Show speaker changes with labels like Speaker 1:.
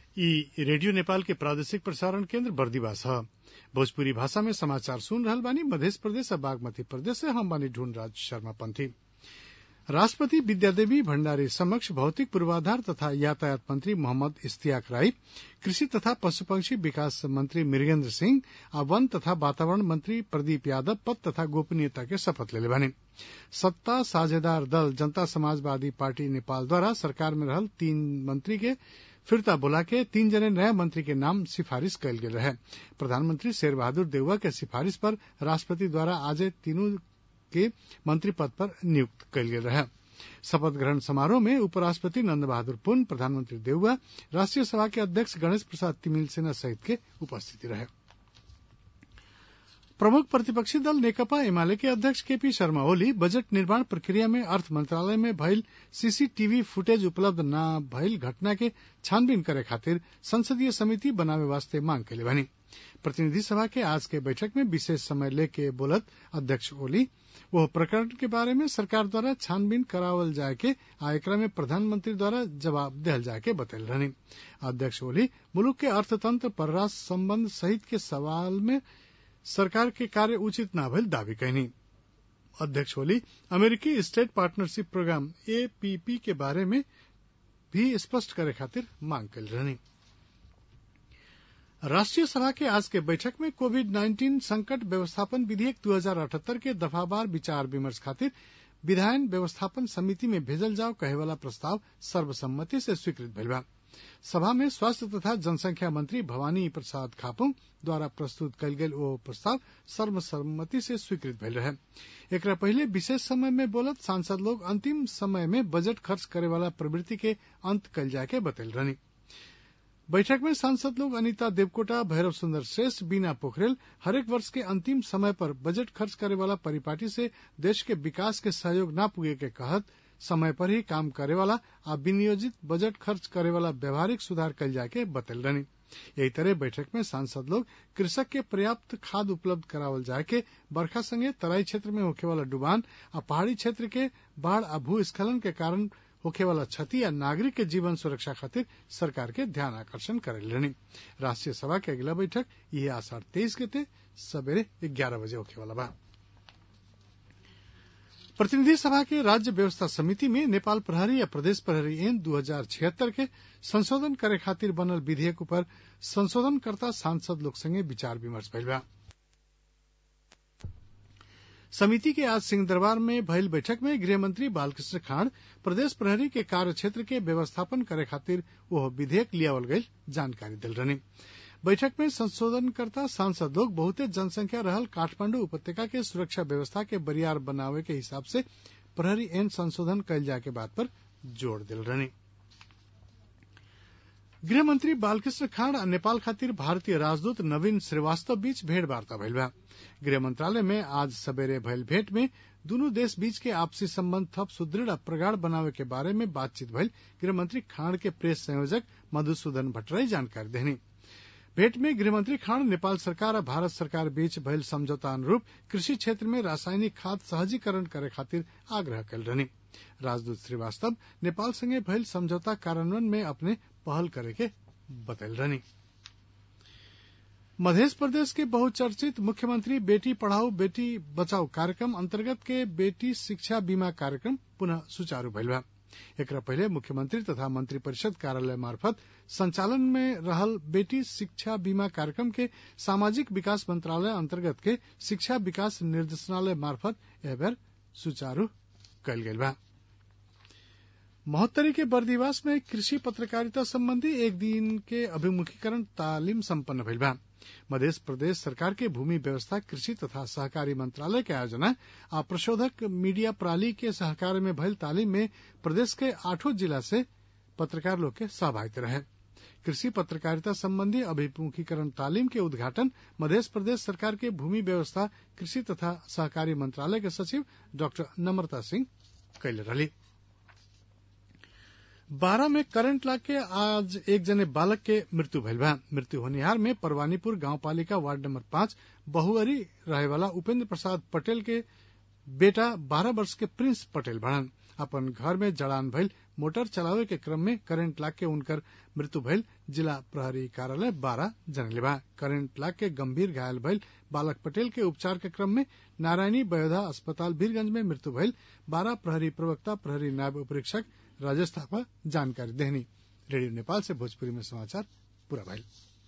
Speaker 1: ई रेडियो नेपाल के प्रादेशिक प्रसारण केन्द्र बर्दिवास ह भोजपुरी भाषा में समाचार सुन रहल बानी मधेश प्रदेश आ बागमती प्रदेश से हम बानी ढूंढराज शर्मा पंथी राष्ट्रपति विद्यादेवी भण्डारी समक्ष भौतिक पूर्वाधार तथा यातायात मंत्री मोहम्मद इश्तियाक राई कृषि तथा पशुपक्षी विकास मंत्री मृगेन्द्र सिंह आ वन तथा वातावरण मंत्री प्रदीप यादव पद तथा गोपनीयता के शपथ लेले बानी सत्ता साझेदार दल जनता समाजवादी पार्टी नेपाल द्वारा सरकार में रहल तीन मंत्री के फिरता बोला के तीन जने नया मंत्री के नाम सिफारिश कयल गेल रहे प्रधानमंत्री शेर बहादुर देउवा के सिफारिश पर राष्ट्रपति द्वारा आज तीनों के मंत्री पद पर नियुक्त कयल गेल रहे शपथ ग्रहण समारोह में उपराष्ट्रपति नंद बहादुर पुन प्रधानमंत्री देउवा राष्ट्रीय सभा के अध्यक्ष गणेश प्रसाद तिमिल सेना सहित के उपस्थिति रहे प्रमुख प्रतिपक्षी दल नेकपा एमाले के अध्यक्ष केपी शर्मा ओली बजट निर्माण प्रक्रिया में अर्थ मंत्रालय में भइल सीसीटीवी फुटेज उपलब्ध न भइल घटना के छानबीन करे खातिर संसदीय समिति बनावे वास्ते मांग कैले बानी प्रतिनिधि सभा के आज के बैठक में विशेष समय लेके बोलत अध्यक्ष ओली वह प्रकरण के बारे में सरकार द्वारा छानबीन करावल जाए के आ एकरा में प्रधानमंत्री द्वारा जवाब दिहल जाए के बतैल रहनी अध्यक्ष ओली मुलुक के अर्थतंत्र परराष्ट्र संबंध सहित के सवाल में सरकार के कार्य उचित न भइल दावी कैनी अध्यक्ष ओली अमेरिकी स्टेट पार्टनरशिप प्रोग्राम एपीपी के बारे में भी स्पष्ट करे खातिर मांग कैल रहनी राष्ट्रीय सभा के आज के बैठक में कोविड नाइन्टीन संकट व्यवस्थापन विधेयक दू हजार अठहत्तर के दफावार विचार विमर्श खातिर विधायन व्यवस्थापन समिति में भेजल जाओ कहे वाला प्रस्ताव सर्वसम्मति से स्वीकृत भइल बा सभा में स्वास्थ्य तथा जनसंख्या मंत्री भवानी प्रसाद खापुंग द्वारा प्रस्तुत कयल गेल ओ प्रस्ताव सर्वसम्मति से स्वीकृत भइल रहे एकरा पहिले विशेष समय में बोलत सांसद लोग अंतिम समय में बजट खर्च करे वाला प्रवृत्ति के अंत कल जाए के बतैल रहनी बैठक में सांसद लोग अनिता देवकोटा भैरव सुंदर श्रेष्ठ बीना पोखरेल हरेक वर्ष के अंतिम समय पर बजट खर्च करे वाला परिपाटी से देश के विकास के सहयोग न पुगे के कहत समय पर ही काम करे वाला आ विनियोजित बजट खर्च करे वाला व्यवहारिक सुधार कल जाए के बतल रहनी यही तरह बैठक में सांसद लोग कृषक के पर्याप्त खाद उपलब्ध करावल जाए के बरखा संगे तराई क्षेत्र में होखे वाला डुबान आ पहाड़ी क्षेत्र के बाढ़ आ भूस्खलन के कारण होखे वाला क्षति या नागरिक के जीवन सुरक्षा खातिर सरकार के ध्यान आकर्षण करेल रहनी राष्ट्रीय सभा के अगला बैठक यह आषाढ़ तेईस के थे सवेरे ग्यारह बजे होखे वाला बा प्रतिनिधि सभा के राज्य व्यवस्था समिति में नेपाल प्रहरी या प्रदेश प्रहरी एन दू हजार छिहत्तर के संशोधन करे खातिर बनल विधेयक पर संशोधनकर्ता सांसद लोग संगे विचार विमर्श भइल बा समिति के आज सिंह दरबार में भइल बैठक में गृहमंत्री बालकृष्ण खांड प्रदेश प्रहरी के कार्य क्षेत्र के व्यवस्थापन करे खातिर वह विधेयक लियावल गई जानकारी दिल रहनी बैठक में संशोधनकर्ता सांसद लोग बहुते जनसंख्या रहल काठमांडू उपत्यका के सुरक्षा व्यवस्था के बरियार बनावे के हिसाब से प्रहरी एन संशोधन कल जाए के बात पर जोर दिल रहनी गृहमंत्री बालकृष्ण खांड आ नेपाल खातिर भारतीय राजदूत नवीन श्रीवास्तव बीच भेंट वार्ता भइल बा गृह मंत्रालय में आज सवेरे भइल भेंट में दुनू देश बीच के आपसी संबंध थप सुदृढ़ आ प्रगाढ़ बनावे के बारे में बातचीत भइल गृहमंत्री खांड के प्रेस संयोजक मधुसूदन भट्टराई जानकारी देनी भेंट में गृहमंत्री खांड नेपाल सरकार और भारत सरकार बीच भइल समझौता अनुरूप कृषि क्षेत्र में रासायनिक खाद सहजीकरण करे खातिर आग्रह कल रहनी राजदूत श्रीवास्तव नेपाल संगे भइल समझौता कार्यान्वयन में अपने पहल करे के बतल रहनी मध्य प्रदेश के बहुचर्चित मुख्यमंत्री बेटी पढ़ाओ बेटी बचाओ कार्यक्रम अंतर्गत के बेटी शिक्षा बीमा कार्यक्रम पुनः सुचारू भइल बा एकरा पहले मुख्यमंत्री तथा मंत्रिपरिषद कार्यालय मार्फत संचालन में रहल बेटी शिक्षा बीमा कार्यक्रम के सामाजिक विकास मंत्रालय अंतर्गत के शिक्षा विकास निर्देशनालय मार्फत एह बेर सुचारू कयल गेल बा महोत्तरी के बर्दिवास में कृषि पत्रकारिता संबंधी एक दिन के अभिमुखीकरण तालीम संपन्न भइल बा मध्य प्रदेश सरकार के भूमि व्यवस्था कृषि तथा सहकारी मंत्रालय के आयोजना आ प्रशोधक मीडिया प्रणाली के सहकार में भइल तालीम में प्रदेश के आठों जिला से पत्रकार लोग के सहभागिता रहे कृषि पत्रकारिता संबंधी अभिमुखीकरण तालीम के उद्घाटन मध्य प्रदेश सरकार के भूमि व्यवस्था कृषि तथा सहकारी मंत्रालय के सचिव डॉक्टर नम्रता सिंह कैले रही बारह में करंट लाग के आज एक जने बालक के मृत्यु भइल बा मृत्यु होनिहार में परवानीपुर गांव पालिका वार्ड नंबर पांच बहुअरी रहे वाला उपेंद्र प्रसाद पटेल के बेटा बारह वर्ष के प्रिंस पटेल बड़न अपन घर में जड़ान भइल मोटर चलावे के क्रम में करेंट लाग के उनकर मृत्यु भइल जिला प्रहरी कार्यालय बारह जनले बा करेंट लाग के गंभीर घायल भइल बालक पटेल के उपचार के क्रम में नारायणी बयोधा अस्पताल वीरगंज में मृत्यु भइल बारह प्रहरी प्रवक्ता प्रहरी नायब उपरीक्षक राजेश थापा जानकारी देहनी रेडियो नेपाल से भोजपुरी में समाचार पूरा भइल